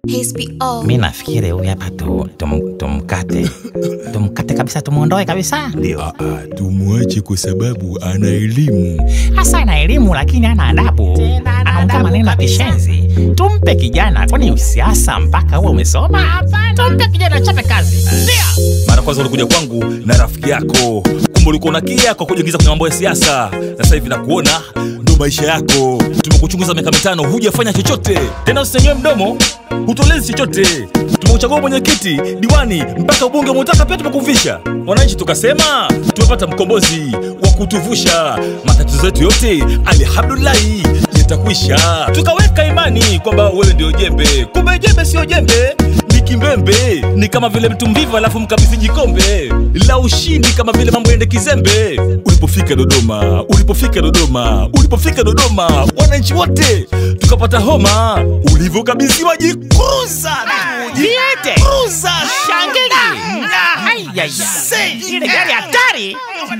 HBO. mi nafikiri huyu hapa tu, tum, tumkate tumkate kabisa tumwondoe kabisa Ndio. Ah, tumwache kwa sababu ana elimu. hasa ana elimu lakini ana adabu anaongea maneno ya kishenzi tumpe kijana kwani usiasa mpaka huwe umesoma tumpe kijana chape kazi ndio mara kwanza ulikuja kwangu na rafiki yako kumbe ulikuwa unakia kwa kujiingiza kwenye mambo ya siasa na sasa hivi nakuona ndo maisha yako tumekuchunguza miaka mitano hujafanya chochote tena usisenyewe mdomo hutolezi chochote tumekuchagua mwenyekiti diwani mpaka ubunge umeutaka pia tumekuvisha wananchi tukasema tumepata mkombozi wa kutuvusha matatizo yetu yote alhamdulillahi yatakwisha tukaweka imani kwamba wewe ndio jembe kumbe jembe sio jembe ni kimbembe ni kama vile mtu mvivu alafu mkabidhi jikombe la ushindi kama vile mambo ende kizembe ulipofika dodoma ulipofika dodoma ulipofika dodoma wananchi wote tukapata homa ulivyokabidhiwa jikuruza Viete. shangili ile gari hatari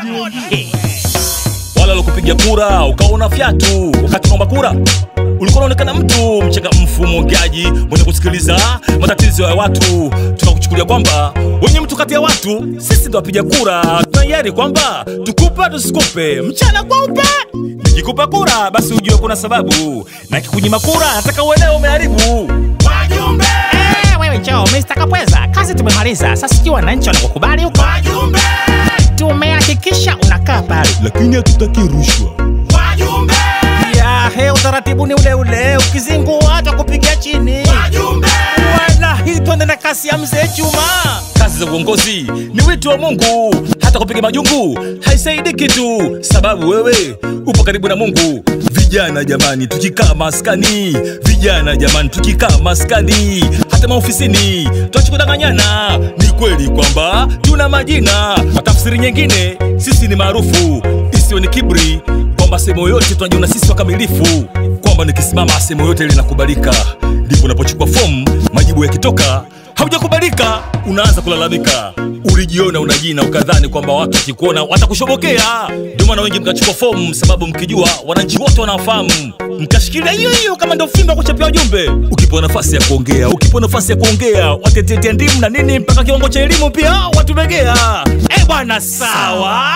wala walikupiga kura ukaona fyatu wakati unaomba kura ulikuwa unaonekana mtu mchangamfu mwongeaji mwenye kusikiliza matatizo ya watu tunakuchukulia kwamba wenye mtu kati ya watu sisi ndo wapiga kura tunaiari kwamba tukupe tusikupe mchana kweupe nikikupa kura basi ujue kuna sababu na kikunyima kura nataka uelewe umeharibu wajumbe Eh, wewe njoo Mr. Kapweza, kazi tumemaliza. Sasa sijui wananchi wanakukubali huko. wajumbe Tumehakikisha unakaa pale. Lakini hatutaki rushwa. wajumbe Ya, he, utaratibu ni ule ule, ukizingua hata kupiga chini. wajumbe Wala hii twende na kasi ya mzee Chuma. kazi za uongozi ni wito wa mungu hata kupiga majungu haisaidi kitu sababu wewe upo karibu na mungu vijana jamani tukikaa maskani vijana jamani tukikaa maskani hata maofisini twachikudanganyana ni kweli kwamba tuna majina kwa tafsiri nyingine sisi ni maarufu isiwe ni kibri kwamba sehemu yoyote tunajiona sisi wakamilifu kwamba nikisimama sehemu yoyote linakubalika ndipo unapochukua fomu majibu yakitoka haujakubalika unaanza kulalamika ulijiona una jina ukadhani kwamba watu wakikuona watakushobokea ndio maana wengi mkachukua fomu sababu mkijua wananchi wote wanafahamu mkashikilia hiyo hiyo kama ndio fimbo ya kuchapia ujumbe ukipewa nafasi ya kuongea ukipewa nafasi ya kuongea watetetea ndimu na nini mpaka kiwango cha elimu pia watumegea Eh bwana, sawa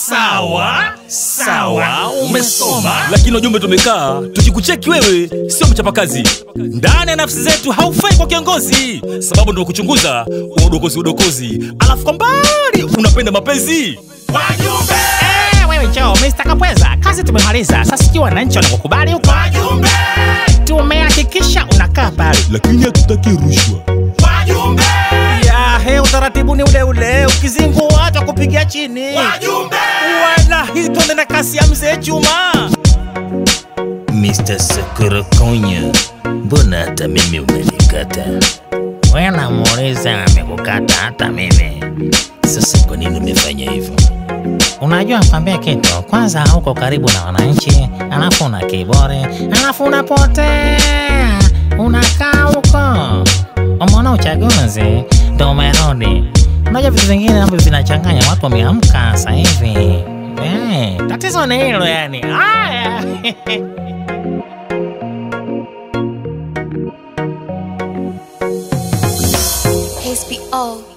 sawa sawa, umesoma. lakini ujumbe tumekaa tukikucheki wewe sio mchapakazi ndani ya nafsi zetu haufai kwa kiongozi sababu ndio kuchunguza udokozi udokozi alafu kwa mbali unapenda mapenzi wajumbe Eh, wewe njoo Mr. Kapweza, kazi tumemaliza. Sasa sijui wananchi wanakukubali huko. wajumbe Tumehakikisha unakaa pale. Lakini hatutaki rushwa. wajumbe Ya, he, utaratibu ni ule ule, ukizingua hata kupiga chini. wajumbe Wala hii twende na kasi ya mzee Chuma. Mr. Sakurakonya, mbona hata mimi umenikata? Wewe namuuliza amekukata hata mimi. Sasa kwa nini umefanya hivyo? Unajua nikwambie kitu, kwanza hauko karibu na wananchi, alafu una kibore, alafu unapotea, unakaa huko. Umeona uchaguzi ndo umerudi. Unajua vitu vingine ambavyo vinachanganya watu, wameamka sasa hivi. Eh, tatizo ni hilo yani. Haya. HBO.